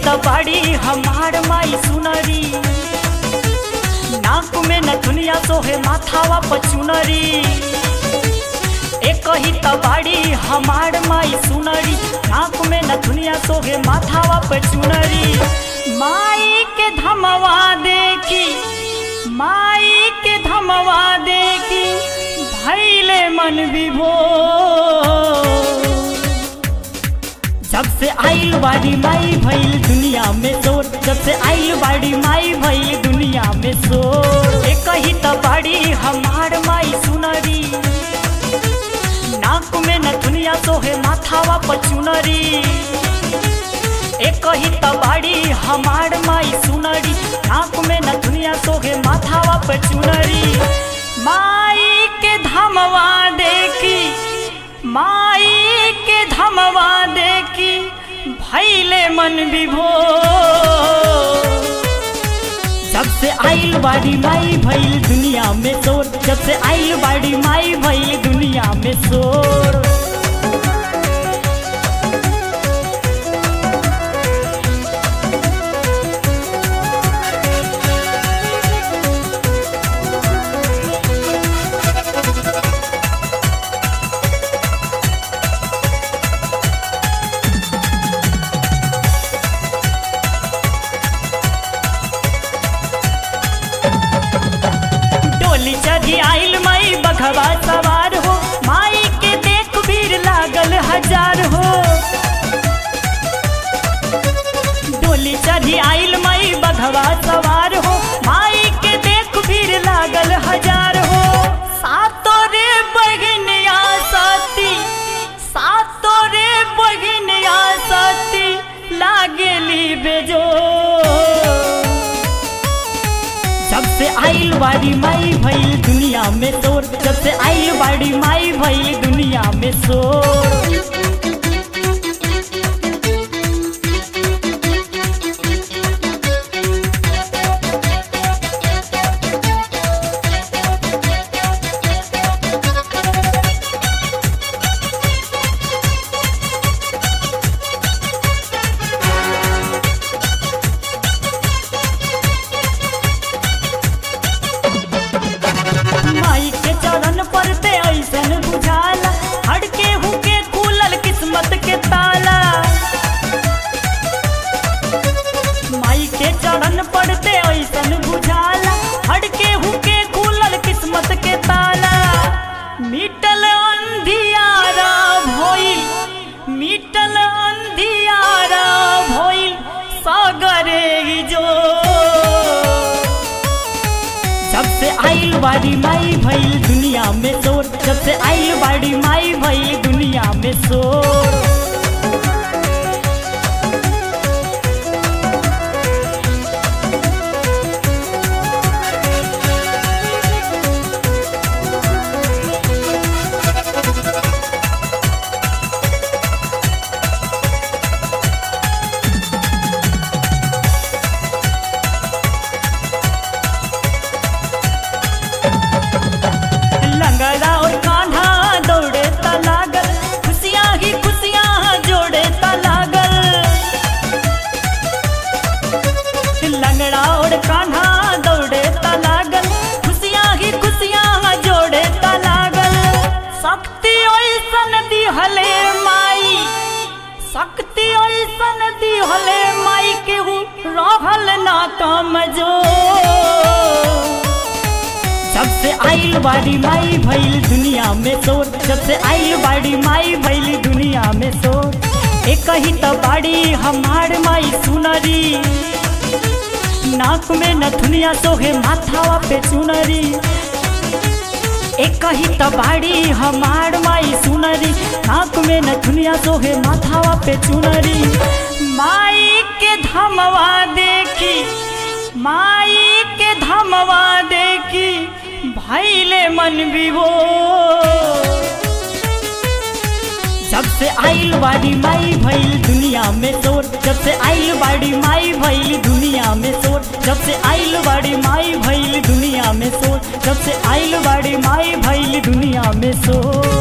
त बाड़ी हमार माई सुनरी नाक में न दुनिया सोहे माथावा पचुनरी एक ही त बाड़ी हमार माई सुनरी नाक में न दुनिया सोहे माथावा पचुनरी माई के धमवा देखी माई के धमवा देखी भैले मन विभो जब से आइल बाड़ी माई भइल दुनिया में शोर जब से आइल बाड़ी माई भइल दुनिया में शोर एक ही त बाड़ी हमार माई सुनरी नाक में न दुनिया सोहे माथावा पचुनरी एक ही त बाड़ी हमार माई सुनरी नाक में न दुनिया सोहे माथावा पचुनरी माई के धमवा देखी माई के धमवा देखी भैले मन विभो जब से आइल बाड़ी माई भइल दुनिया में शोर जब से आइल बाड़ी माई भइल दुनिया में शोर डोली चढ़ी आइल माई बघवा सवार हो माई के देख भीड़ लागल हजार हो डोली चढ़ी आइल माई बघवा सवार हो माई के देख भीड़ लागल हजार हो सातो रे बहनिया साथी सातो रे बहनिया साथी लागेली बेजो जब से आइल बाड़ी माई भइल दुनिया में शोर जब से आइल बाड़ी माई भइल दुनिया में शोर माई के चरण पर ते ऐसन बुझाला हड़के हुके खुलल किस्मत के ताला माई के चरण पर ते ऐसन बुझाला हड़के हुके खुलल किस्मत के ताला मिटल अंधियारा भइल मिटल अंधियारा भइल सागरे जो जब से आइल बाड़ी माई भइल दुनिया में शोर जब से आइल बाड़ी माई भइल दुनिया में शोर लंगड़ा और कान्हा दौड़े ता लागल खुशियाँ ही खुशियाँ जोड़े ता लागल लंगड़ा और कान्हा दौड़े ता लागल खुशियाँ ही खुशियाँ जोड़े ता लागल शक्ति ओइसन दिहले माई शक्ति ओइसन दिहले माई केहू रहल ना कमजोर जब से आइल बाड़ी माई भइल दुनिया में शोर जब से आइल बाड़ी माई भइल दुनिया में शोर एक ही त बाड़ी हमार माई सुनरी नाक में नथुनिया सोहे माथावा पे चुनरी एक ही त बाड़ी हमार माई सुनरी नाक में नथुनिया सोहे माथावा पे चुनरी माई के धमवा देखी माई के धमवा देखी भैले मन विभो जब से आइल बाड़ी माई भइल दुनिया में शोर जब से आइल बाड़ी माई भइल दुनिया में शोर जब से आइल बाड़ी माई भइल दुनिया में शोर जब से आइल बाड़ी माई भइल दुनिया में शोर